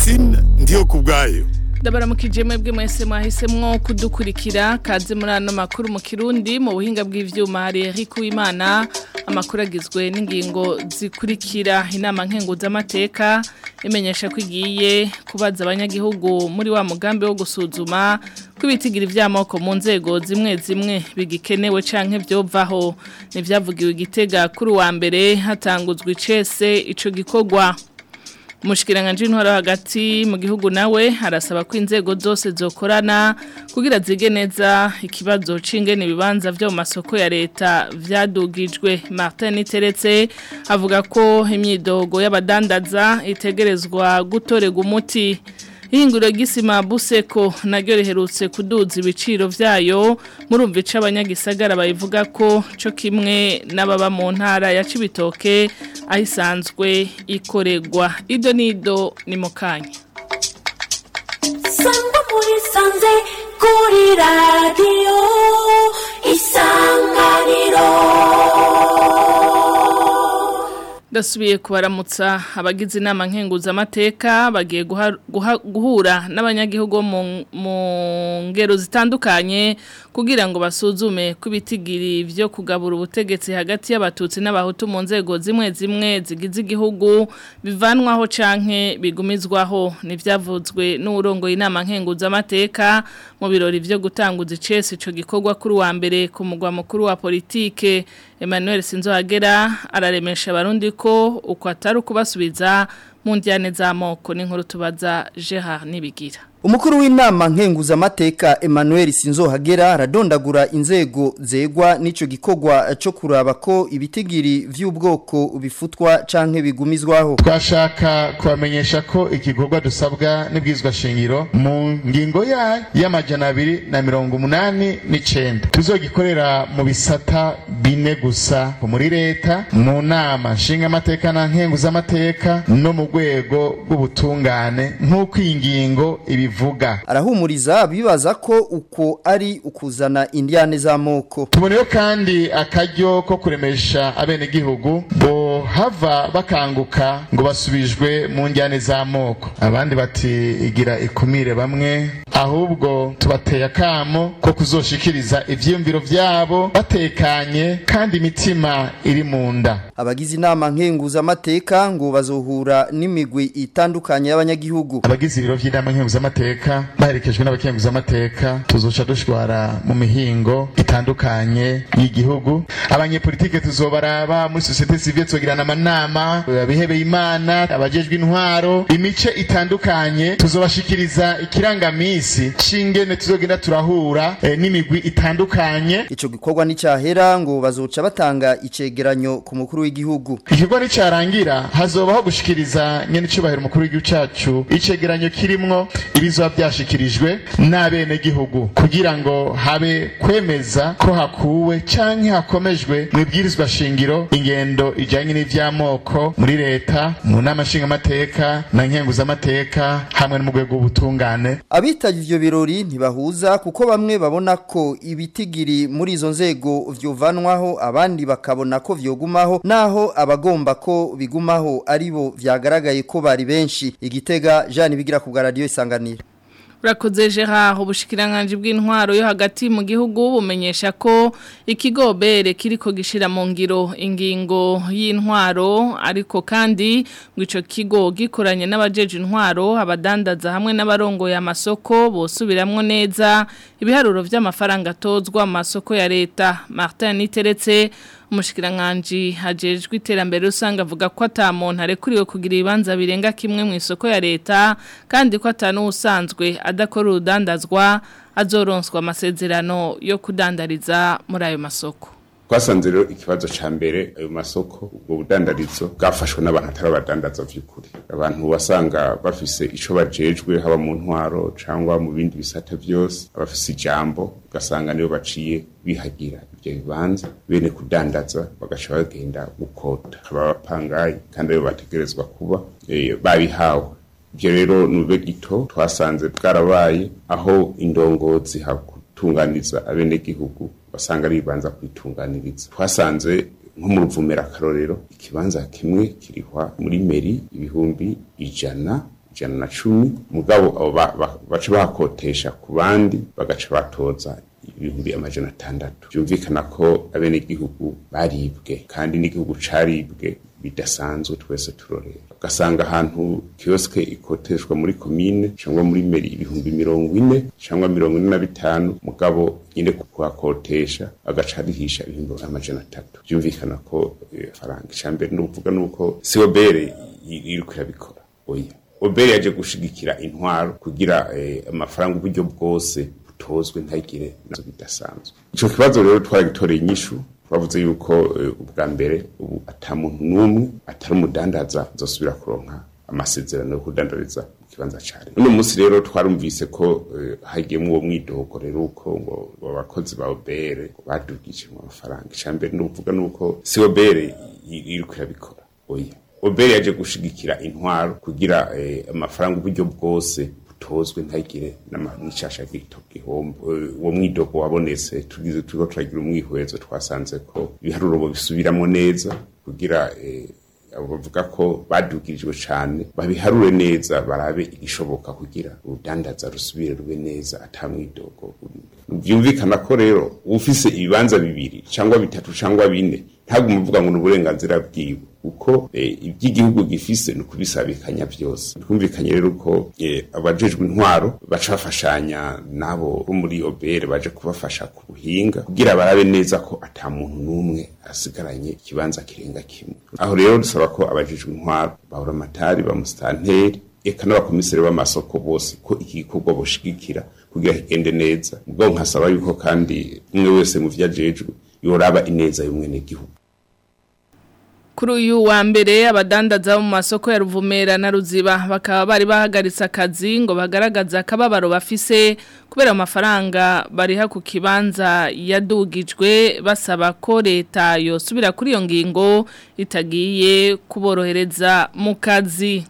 Francine ndiyo kubwayo ndabaramukije mwebwe mwese mwahisemwo kudukurikira kaze muri ano makuru mu kirundi mu buhinga bw'ivyuma hari Eric Uwimana amakuru agizwe n'ingingo zikurikira inama nkenguzamateka imenyesha ko igiye kubaza abanyagihugu muri wa mugambi wo gusuzuma ko ibitigira ivy'amoko mu nzego zimwe zimwe bigikenewe canke vyovaho nivyavugiwe igitega kuri wa mbere hatanguzwa icese ico gikorwa Umushikiranganje intwaro hagati mu gihugu nawe arasaba ko inzego zose zokorana kugira zige neza ikibazo c'ingene ibibanza vyo mu masoko ya leta vyadugijwe Martin Teretse avuga ko imyidogo y'abadandaza itegerezwa gutorega umuti Ihinguriro gisima buseko naryo riherutse kuduza ibiciro vyayo murumva ica abanyagisagara bayivuga ko co kimwe n'ababa mu ntara ya Cibitoke ahisanzwe ikoregwa ido nido ni mukanya Sangwa muri sanze kuri radio isanganiro Dasubiye kubaramutsa abagize inama nkenguzamateka bagiye guhura n'abanyagihugu mu ngero zitandukanye kugira ngo basuzume ko ibitigiri byo kugabura ubutegetsi hagati y'abatutsi n'abahutu mu nzego zimwe zimwe zigize igihugu bivanwaho canke bigumizwaho n'ivyavuzwe n'urongo inama nkenguzamateka mu birori byo gutanguza icese ico gikorwa kuri wa mbere ku mugwa mukuru wa politike Emmanuel Sinzohagera araremesha abarundi ko uko atari ukubasubiza mu njyane z'amoko n'inkuru tubaza Gerard Nibigira Umukuru w'inama nkenguzamateka Emmanuel Sinzohagera aradondagura inzego zegwa n'ico gikorwa cyo kuraba ko ibitigiri vy'ubwoko bifutwa canke bigumizwaho. Twashaka kubamenyesha ko igikorwa dusabwa n'ibwizwa shingiro mu ngingo ya y'amajana abiri na mirongo umunani n'icenda tuzogikorera mu bisata bine gusa muri leta mu nama nshingamateka na nkenguzamateka no mu rwego rw'ubutungane nk'uko iyi ngingo ibi bivuga arahumuriza bibaza ko uko ari ukuzana indiane z'amoko tuboneyo kandi akaryo ko kuremesha abenegihugu bo hava bakanguka ngo basubijwe mu njyane z'amoko abandi bati igira ikumire bamwe ahubwo tubateye akamo ko kuzoshikiriza ivyiyumviro vyabo batekanye kandi imitima iri mu nda abagize inama nkenguzamateka ngo bazohura n'imigwi itandukanye y'abanyagihugu abagize ibiro vy'inama nkenguzamateka amateka baherekejwe n'abakenguza amateka tuzoca dushwara mu mihingo itandukanye y'igihugu abanyepolitike tuzobaraba muri societe civile tuzogirana amanama abihebeye imana abajejwe intwaro imice itandukanye tuzobashikiriza ikirangamisi c'ingene tuzogenda turahura e, n'imigwi itandukanye ico gikorwa nicahera ngo bazoca batanga icegeranyo ku mukuru w'igihugu igikorwa nicarangira hazobaho gushikiriza nyene icubahiro umukuru w'igihugu cacu icegeranyo kirimwo ibizoba byashikirijwe n'abenegihugu kugira ngo habe kwemeza ko hakuwe canke hakomejwe mu ibwirizwa shingiro ingendo ijanye n'ivy'amoko muri leta mu nama nshingamateka na nkenguzamateka hamwe no mu rwego rw'ubutungane abitavye ivyo birori ntibahuza kuko bamwe babona ko ibitigiri muri izo nzego vyovanwaho abandi bakabona ko vyogumaho naho abagomba ko bigumaho aribo vyagaragaye ko bari benshi igitega Jean bigira ku bwa radio isanganiro Urakoze Gerard ubushikiranganje bw'intwaro yo hagati mu gihugu bumenyesha ko ikigobere kiriko gishira mu ngiro ingingo y'intwaro ariko kandi ngo ico kigo gikoranye n'abajeje intwaro abadandaza hamwe n'abarongoye amasoko bosubiramwo neza ibiharuro vy'amafaranga atozwa mu masoko ya leta Martin Niteretse umushikiranganji hajejwe iterambere usanga avuga ko atamuntu arekuriwe kugira ibibanza birenga kimwe mu isoko ya leta kandi ko atanu usanzwe adakora urudandazwa azoronswa amasezerano yo kudandariza muri ayo masoko twasanze rero ikibazo ca mbere ayo masoko ubwo budandarizo bwafashwe n'abantu atari abadandaza vy'ukuri abantu wasanga bafise ico bajejwe haba mu ntwaro cangwa mu bindi bisata vyose abafise ijambo ugasanga nibo baciye bihagira ivyo bibanza bene kudandaza bagaca bagenda gukota akaba abapangayi kandi aribo bategerezwa kuba eh, babihawe ivyo rero nube gito twasanze bwarabaye aho indongozi hakutunganiza abenegihugu basanga ari bibanza kwitunganiriza twasanze nko mu ruvumera akarorero ikibanza kimwe kirihwa muri meri ibihumbi ijana ijana na cumi mugabo abo ba- ba- baca bahakotesha ku bandi bagaca batoza ibihumbi amajana atandatu byumvikana ko abenegihugu baribwe kandi n'igihugu caribwe bidasanzwe twese turorera ugasanga ahantu kioske ikoteshwa muri komine cyangwa muri meri ibihumbi mirongo ine cyangwa mirongo ine na bitanu mugabo nyine kuhakotesha agaca arihisha ibihumbi amajana atatu byumvikana ko eh, faranga icambere ni ukuvuga nuko siobere iriko irabikora oya obere yaje gushigikira intwaro kugira eh, amafaranga uburyo bwose butozwe ntagire nazo bidasanzwe ico kibazo rero twaragitoreye inyishu twavuze yuko eh, ubwa mbere ubu ata muntu n'umwe atari umudandaza azosubira kuronka amasezerano yo kudandariza mu kibanza ca leta uno munsi rero twarumvise ko eh, hagiyemwo uwo mwidogo rero uko ngo ngo abakozi ba obere badugije mu mafaranga icambere ni ukuvuga nuko si obere iriko irabikora oya obere yaje gushigikira intwaro kugira eh, amafaranga uburyo bwose butozwe ntagire n'icasha gito gihombo Eh, uwo mwidogo wabonetse tugize turiko turagira umwihwezo twasanze ko ibiharuro bisubiramo neza kugira eh, abo bavuga ko badugirijwe cane babiharure neza barabe igishoboka kugira urudandaza rusubire rube neza ata mwidogo urimo. vyumvikana ko rero ufise ibibanza bibiri cyangwa bitatu cyangwa bine ntabwo umuvuga ngo ni uburenganzira bwiwe kuko eh, iby'igihugu gifise ni ukubisabikanya byose twumvikanye rero ko eh, abajejwe intwaro baca bafashanya n'abo bo muri obere baje kubafasha ku buhinga kugira barabe neza ko ata muntu n'umwe asigaranye ikibanza kirenga kimwe aho rero dusaba ko abajejwe intwaro bahora amatari ba musitanteri eka n'abakomiseri b'amasoko bose ko iki gikorwa boshigikira kugira kigende neza ubwo nkasaba yuko kandi umwe wese mu vyo ajejwe yoraba ineza y'umwenegihugu Kuri uyu wa mbere abadandaza bo mu masoko ya Ruvumera na Ruziba bakaba bari bahagaritse akazi ngo bagaragaza akababaro bafise kubera amafaranga bariha ku kibanza yadugijwe basaba ko leta yosubira kuri iyo ngingo itagiye kuborohereza mu kazi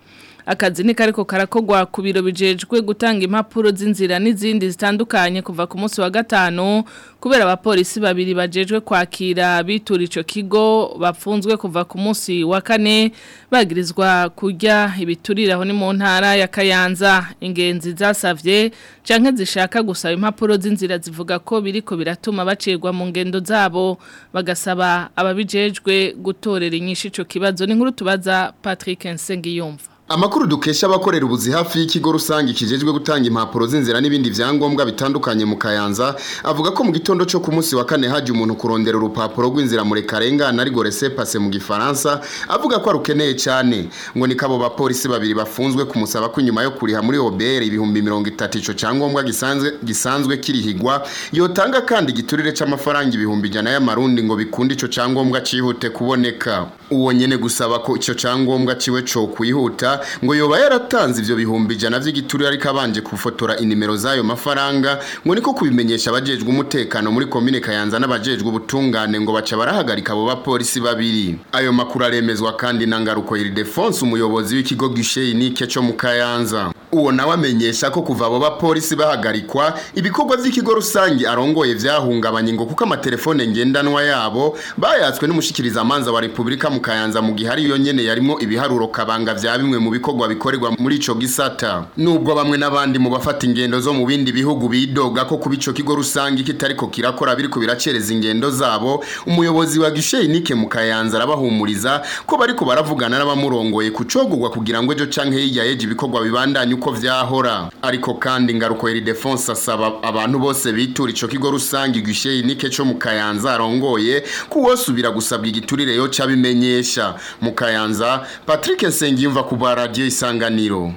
akazi ni kariko karakogwa ku biro bijejwe gutanga impapuro z'inzira n'izindi zitandukanye kuva ku munsi wa gatanu kubera abapolisi babiri bajejwe kwakira bitura ico kigo bapfunzwe kuva ku munsi wa kane bagirizwa kurya ibituriraho ni mu ntara ya Kayanza ingenzi zasavye canke zishaka gusaba impapuro z'inzira zivuga ko biriko biratuma bacirwa mu ngendo zabo bagasaba ababijejwe gutorera inyishu ico kibazo ni nkuru tubaza Patrick Nsengiyumva Amakuru dukesha abakorera ubuzi hafi y'ikigo rusange kijejwe gutanga impapuro z'inzira n'ibindi vyangombwa bitandukanye mu Kayanza avuga ko mu gitondo cyo ku munsi wa kane haje umuntu kurondera urupapuro rw'inzira muri Karenga na rigore passe mu gifaransa avuga ko arukeneye cyane ngo ni kabo bapolisi babiri bafunzwe kumusaba ko inyuma yo kuriha muri OBR ibihumbi 30 ico cyangombwa gisanzwe gisanzwe kirihigwa yotanga kandi giturire c'amafaranga ibihumbi jana y'amarundi ngo bikunde ico cyangombwa cihute kuboneka uwo nyene gusaba ko ico cyangombwa ciwe co kwihuta ngo yoba yaratanze ivyo bihumbi jana vy'igiturire ariko abanje kufotora inimero zayo mafaranga ngo niko kubimenyesha abajejwe umutekano muri komine Kayanza n'abajejwe ubutungane ngo baca barahagarika abo bapolisi babiri ayo makuru aremezwa kandi na ngaruko Ildefonse umuyobozi w'ikigo Guichet Unique cyo mu Kayanza uwo nawe amenyesha ko kuva abo bapolisi bahagarikwa ibikorwa vy'ikigo rusangi arongoye vyahungabanye ngo kuko amatelefone ngendanwa yabo bayatswe n'umushikiriza amanza wa Republika mu Kayanza mu gihe ari yo nyene yarimo ibiharuro kabanga vya bimwe mu bikorwa bikorerwa muri ico gisata nubwo bamwe n'abandi mu bafata ingendo zo mu bindi bihugu bidoga ko kuba ico kigo rusangi kitariko kirakora biriko biracereza ingendo zabo umuyobozi wa Guichet Unique mu Kayanza arabahumuriza ko bariko baravugana n'abamurongoye kucogurwa kugira ngo ejo canke hirya yeje ibikorwa bibandanye uko vyahora ariko kandi ngaruko Ildefonse asaba abantu bose bitura ico kigo rusangi Guichet Unique cyo mu Kayanza arongoye kuwosubira gusabwa igiturire yo cabimenyesha mu Kayanza Patrick Nsengiyumva ku ba radio isanganiro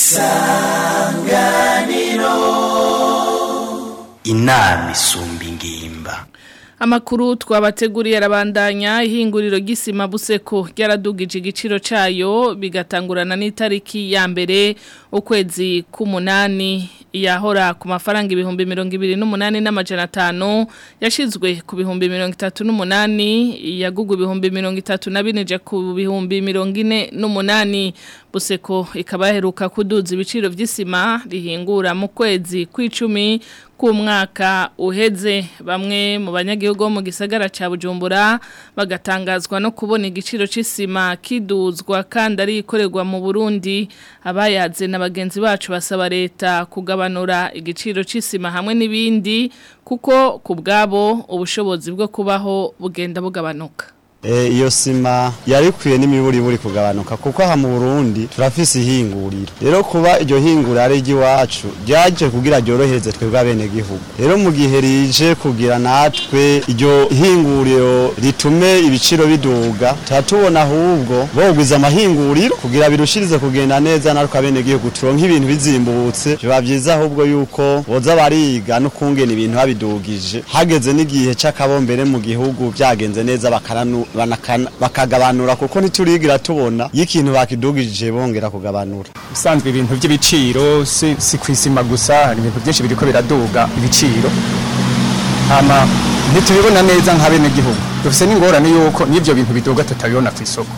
inama isumba ingimba Amakuru twabateguriye arabandanya ihinguriro gisima buseko ryaradugije igiciro cayo bigatangurana n'itariki ya mbere ukwezi k'umunani yahora ku mafaranga ibihumbi mirongo ibiri n'umunani n'amajana atanu yashizwe ku bihumbi mirongo itatu n'umunani yagugu ibihumbi mirongo itatu na bine ija ku bihumbi mirongo ine n'umunani buseko ikaba yaheruka kuduza ibiciro by'isima rihingura mu kwezi kw'icumi k'umwaka uheze bamwe mu banyagihugu bo mu gisagara cya bujumbura bagatangazwa no kubona igiciro cy'isima kiduzwa kandi ari ikorerwa mu burundi abayaze na bagenzi bacu basaba leta kugabanura igiciro cy'isima hamwe n'ibindi kuko ku bwabo ubushobozi bwo kubaho bugenda bugabanuka iyo sima yarikwiye n'imiburiburi kugabanuka kuko aha mu Burundi turafise ihinguriro rero kuba iryo hinguriro ari iry'iwacu ryaje kugira ryorohereze twebwe abenegihugu rero mu gihe rije kugira natwe iryo hinguriro ritume ibiciro biduga turatubona ahubwo bogwiza amahinguriro kugira birushirize kugenda neza natwe abenegihugu turonke ibintu bizimbutse biba byiza ahubwo yuko boza bariga no kungena ibintu babidugije hageze n'igihe c'akabombere mu gihugu byagenze neza bakaranu bakagabanura kuko ntiturigira tubona y'ikintu bakidugije bongera kugabanura usanzwe ibintu by'ibiciro si, si kwisima gusa hari ibintu byinshi biriko biraduga ibiciro hama ntitubibona neza nka bene gihugu dufise n'ingorane yuko n'ivyo bintu biduga tutabibona ku isoko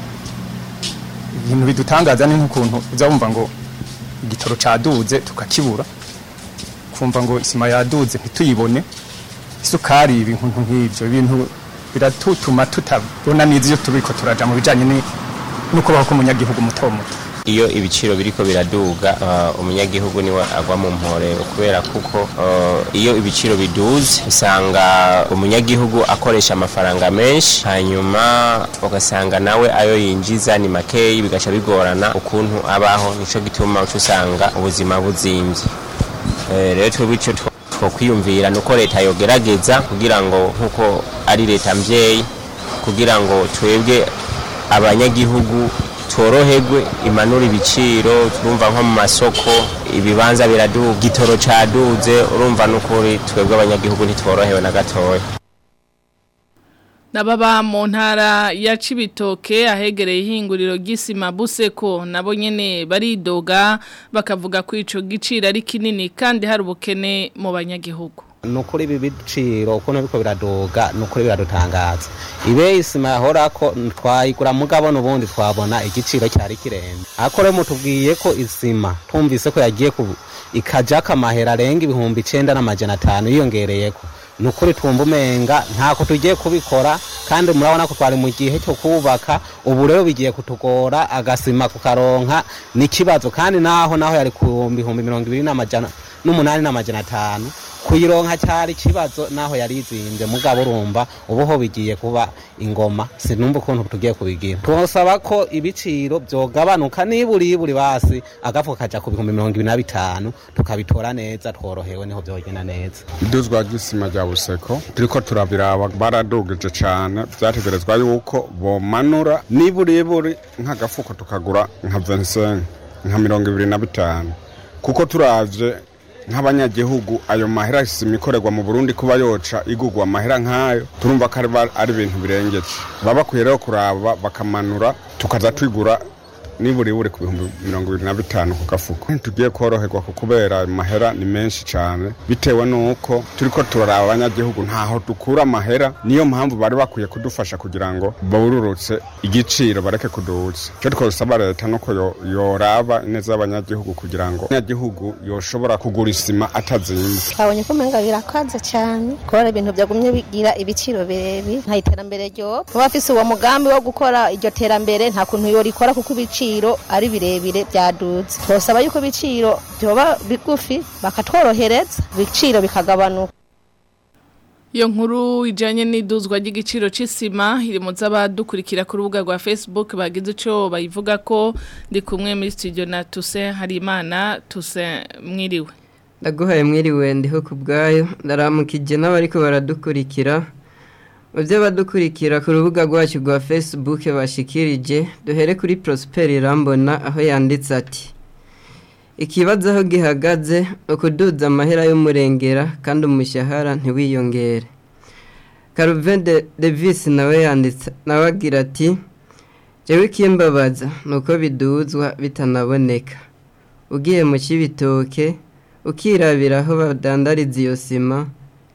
ibintu bidutangaza ni nk'ukuntu uza wumva ngo igitoro caduze tukakibura kumva ngo isima yaduze ntituyibone isukari ibintu nk'ivyo ibintu biratutuma tutabona neza iyo turiko turaja mu bijanye no kubaho k'umunyagihugu muto muto iyo ibiciro biriko biraduga uh, umunyagihugu niwe agwa mu mpore kubera kuko uh, iyo ibiciro biduze usanga umunyagihugu akoresha amafaranga menshi hanyuma ugasanga nawe ayo yinjiza ni makeyi bigaca bigorana ukuntu abaho nico gituma uca usanga ubuzima buzimvye rero twebwe ico twokwiyumvira nuko leta yogerageza kugira ngo nkuko ari leta mvyeyi kugira ngo twebwe abanyagihugu tworoherwe imanura ibiciro turumva nko mu masoko ibibanza biraduga igitoro caduze urumva n'ukuri twebwe abanyagihugu ntitworohewe na gatoya Nababa mu ntara ya Cibitoke ahegereye ihinguriro gisima buseko nabo nyene baridoga bakavuga ko ico giciro ari kinini kandi hari ubukene mu banyagihugu nukuri ibi biciro ukuntu biko biraduga nukuri biradutangaza ibe isima yahorako twayigura mugabo n'ubundi twabona igiciro cyari kirenze ariko rero mutubwiye ko isima tumvise ko yagiye ku ikajako amahera arenga ibihumbi icenda n'amajana atanu yiyongereyeko nukuri twumva umenga ntako tugiye kubikora kandi murabona ko twari mu gihe cyo kubaka ubu rero bigiye kutugora agasima kukaronka n'ikibazo kandi naho naho yari ku bihumbi mirongo ibiri n'amajana n'umunani n'amajana atanu kuyironka cyari ikibazo naho yari izinze mugabo urumva ubuho bigiye kuba ingoma sinumva ukuntu tugiye kubigira twosaba ko ibiciro byogabanuka niburi iburi basi agafu kaja ku bihumbi mirongo ibiri na bitanu tukabitora neza tworohewe niho byogenda neza iduzwa ry'isima rya buseko turiko turabiraba baradugije cane vyategerezwa yuko bomanura niburi iburi nk'agafuko tukagura nka 25 nka mirongo ibiri na bitanu kuko turavye nk'abanyagihugu ayo mahera isima ikorerwa mu Burundi kuba yoca igugwa amahera nk'ayo turumva ko ari ibintu birengeje baba bakwiye rero kuraba bakamanura tukaza twigura niburi buri ku bihumbi mirongo ibiri na bitanu ku gafuko tugiye koroherwa ku kubera amahera ni menshi cyane bitewe n'uko turiko turaraba abanyagihugu ntaho dukura amahera niyo mpamvu bari bakwiye kudufasha kugira ngo bawururutse igiciro bareke kuduza icyo twasaba leta nuko yoraba neza y'abanyagihugu kugira ngo abanyagihugu yoshobora kugura isima atazimba twabonye ko umenga birakaze cyane kubera ibintu byagumye bigira ibiciro birebi nta iterambere ryo kuba afise uwo mugambi wo gukora iryo terambere nta kuntu yorikora kuko ibiciro ibiciro ari birebire byaduze twosaba yuko ibiciro byoba bigufi bakatworohereza ibiciro bikagabanuka Iyo nkuru ijanye n'iduzwa ry'igiciro c'isima iri mu z'abadukurikira ku rubuga rwa Facebook bagize ico bayivuga ko ndi kumwe muri studio na Tuse Harimana Tuse mwiriwe Ndaguhaye mwiriwe ndiho kubgayo ndaramukije n'abariko baradukurikira Muvyo badukurikira ku rubuga rwacu rwa Facebook bashikirije duhere kuri Prosper Irambona aho yanditse ati Ikibazo aho gihagaze ukuduza amahera y'umurengera kandi umushahara ntiwiyongere Caruven Davis nawe yanditse nawe agira ati Jewe ikimbabaza nuko biduzwa bitanaboneka ugiye mu kibitoke ukirabira aho badandariza iyo sima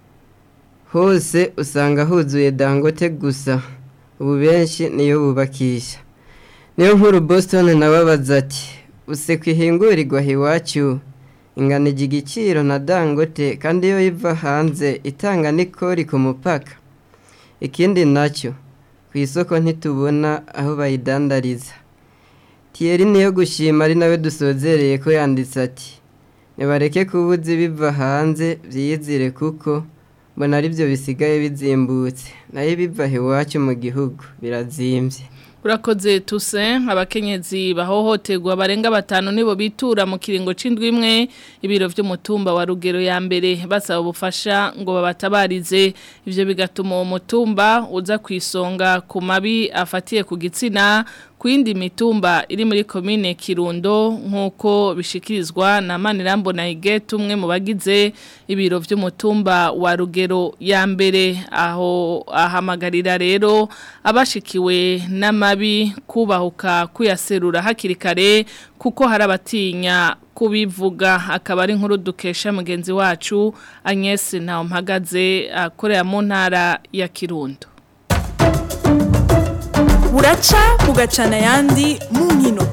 hose usanga huzuye dangote gusa ubu benshi niyo bubakisha niyo nkuru boston nababaza ati useko ihingurirwa iwacu ingana igiciro na dangote kandi iyo iva hanze itanga n'ikori ku mupaka ikindi nacyo ku isoko ntitubona aho bayidandariza tiyeri niyo gushima ari nawe dusozereye ko yanditse ati nibareke kubuza ibiva hanze byiyizire kuko mbona aribyo bisigaye bizimbutse nayo ibiva iwacu mu gihugu birazimbye urakoze tuse abakenyezi bahohoterwa barenga batanu nibo bitura mu kiringo c'indwi imwe ibiro vy'umutumba wa rugero ya mbere basaba ubufasha ngo babatabarize ivyo bigatuma uwo mutumba uza kwisonga ku mabi afatiye ku gitsina ku yindi mitumba iri muri komine Kirundo nk'uko bishikirizwa na Manirambo na Igete umwe mu bagize ibiro vy'umutumba wa Rugero ya mbere aho ahamagarira rero abashikiwe n'amabi kubahuka kuyaserura hakiri kare kuko hari abatinya kubivuga akaba ari nkuru dukesha mugenzi wacu Agnes Ntawumpagaze akorera mu ntara ya Kirundo buraca bugacana ayandi mu nkino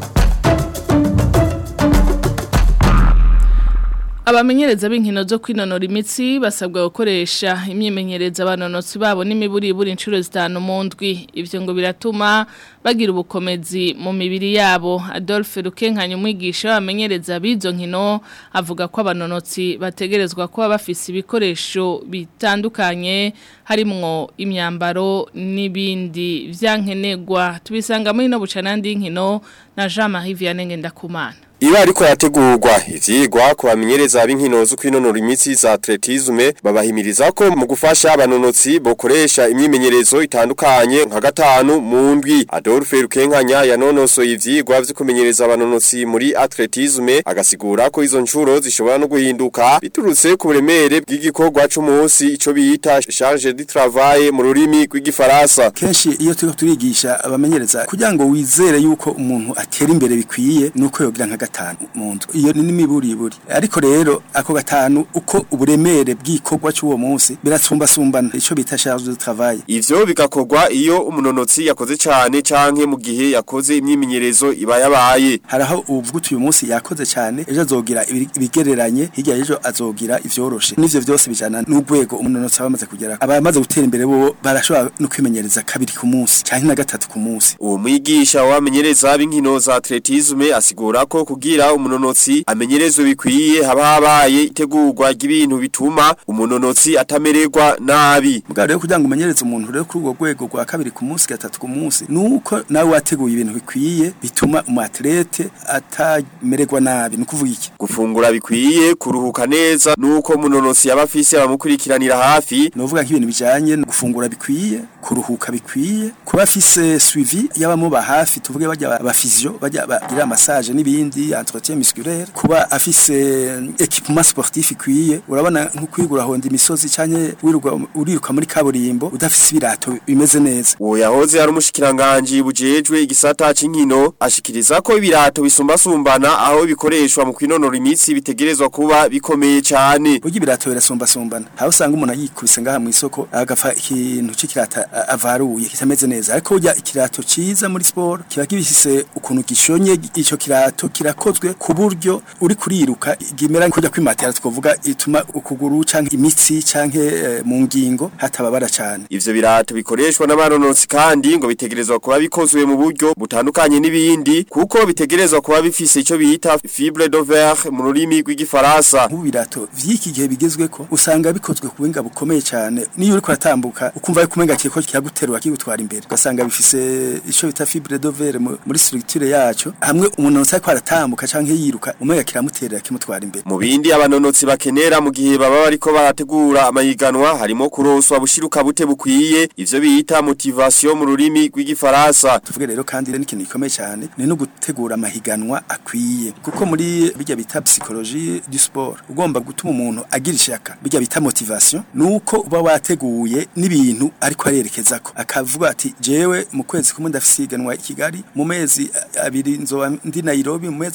abamenyereza b'inkino zo kwinonora imitsi basabwa gukoresha imyimenyerezo abanonotsi babo n'imiburiburi inshuro zitanu mu ndwi ibyo ngo biratuma bagira ubukomezi mu mibiri yabo adolphe rukenkanya umwigisha w'abamenyereza b'izo nkino avuga ko abanonotsi bategerezwa kuba bafise ibikoresho bitandukanye harimwo imyambaro n'ibindi byankenerwa tubisanga muri no bucanandi y'inkino na Jean Marie Vianney Ngendakumana Iba ariko yategurwa ivyigwa ku bamenyereza b'inkino zo kwinonora imitsi za atletisme babahimiriza ko mu gufasha abanonotsi bokoresha imyimenyerezo itandukanye nka gatanu mu ndwi Adolphe Rukenkanya yanonosoye ivyigwa vyo kumenyereza abanonotsi muri atletisme agasigura ko izo ncuro zishobora no guhinduka biturutse ku buremere bw'igikorwa c'umunsi ico bita charge de travail mu rurimi rw'igifaransa kenshi iyo turiko turigisha abamenyereza kugira ngo wizere yuko umuntu atera imbere bikwiye nuko yogira nka gatanu mu nzu iyo ni n'imiburiburi ariko rero ako gatanu uko uburemere bw'ikorwa cy'uwo munsi birasumbasumbana ico bita charge de travail ivyo bigakorwa iyo umunonotsi yakoze cyane canke mu gihe yakoze imyimenyerezo iba yabaye haraho uvuga uyu munsi yakoze cyane ejo azogira ibigereranye hirya ejo azogira ivyoroshe n'ivyo vyose bijana n'ugwego umunonotsi abamaze kugera abamaze gutera imbere bo barashobora no kwimenyereza kabiri ku munsi canke na gatatu ku munsi uwo mwigisha wamenyereza b'inkino za atletisme asigura ko kugira umunonotsi amenyerezwe bikwiye haba habaye itegurwa ry'ibintu bituma umunonotsi atamererwa nabi mugabo rero kugira ngo umenyereze umuntu rero kuri urwo rwego rwa kabiri ku munsi gatatu ku munsi nuko nawe wateguye ibintu bikwiye bituma umuatlete atamererwa nabi ni ukuvuga iki gufungura bikwiye kuruhuka neza nuko umunonotsi yaba afise abamukurikiranira hafi novuga nk'ibintu bijanye no gufungura bikwiye kuruhuka bikwiye kuba afise suivi y'abamuba hafi tuvuge bajya abafizio bajya bagira massage n'ibindi entretien musculaire kuba afise equipement sportif ikwiye urabona nko kwigura honda imisozi canke wiruka uriruka muri kaburimbo udafise ibirato bimeze neza uwo yahoze ari umushikiranganje bujejwe igisata c'inkino ashikiriza ko ibirato bisumbasumbana aho bikoreshwa mu kwinonora imitsi bitegerezwa kuba bikomeye cyane burya ibirato birasumbasumbana aho usanga umuntu yikubise ngaha mu isoko agafa ikintu c'ikirata avaruye kitameze neza ariko burya ikirato ciza muri sport kiba gifise ukuntu gishonye ico kirato kirakozwe ku buryo uri kuriruka gimera kujya kwimatira twovuga ituma ukuguru canke imitsi canke e, mu ngingo hatababara cyane ivyo birato bikoreshwa n'abaronotsi kandi ngo bitegerezwa kuba bikozwe mu buryo butandukanye n'ibindi kuko bitegerezwa kuba bifise ico bita fibre de verre mu rurimi rw'igifaransa mu birato vy'iki gihe bigezweko usanga bikozwe ku buhinga bukomeye cyane niyo uri kuratambuka ukumva yuko umenga kiko kiraguterura kigutwara imbere ugasanga bifise ico bita fibre de verre muri structure yaco hamwe umuntu ariko aratambuka canke yiruka umenga kiramuterera kimutwara imbere mu bindi abanonotsi bakenera mu gihe baba bariko barategura amayiganwa harimo kuroswa bushiruka bute bukwiye ivyo bita motivation mu rurimi rw'igifaransa tuvuge rero kandi n'ikintu gikomeye cyane ni no gutegura amahiganwa akwiye kuko muri bijya bita psychologie du sport ugomba gutuma umuntu agira ishaka bijya bita motivation nuko uba wateguye n'ibintu ariko arerekeza ko akavuga ati jewe mu kwezi kumwe ndafisiganwa i Kigali mu mezi abiri nzoba ndi Nairobi mu mezi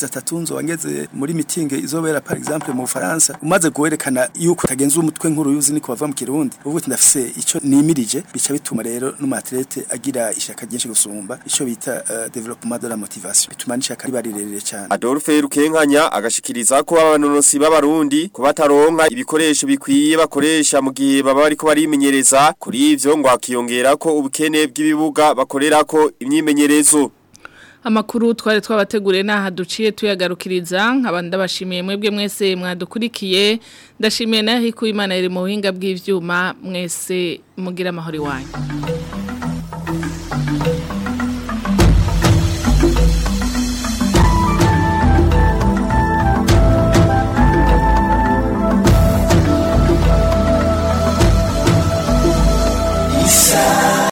amezi atatu nzoba ngeze muri meeting izobera par exemple mu Faransa umaze guherekana yuko utagenza umutwe nkuru yuzi niko bava mu Kirundi uvuga ati ndafise ico nimirije bica bituma rero n'umatlete agira ishaka ryinshi gusumba ico bita uh, development de la motivation bituma n'ishaka riba rirerire cyane Adolphe Rukenkanya agashikiriza ko abanonosi b'abarundi ko bataronka ibikoresho bikwiye bakoresha mu gihe baba bariko barimenyereza kuri ivyo ngo akiyongera ko ubukene bw'ibibuga bakorerako imyimenyerezo Amakuru twari twabateguriye naha duciye tuyagarukiriza nkabandi ndabashimiye mwebwe mwese mwadukurikiye ndashimiye naho iko Imana iri mu buhinga bw'ivyuma mwese mugira amahoro iwanyu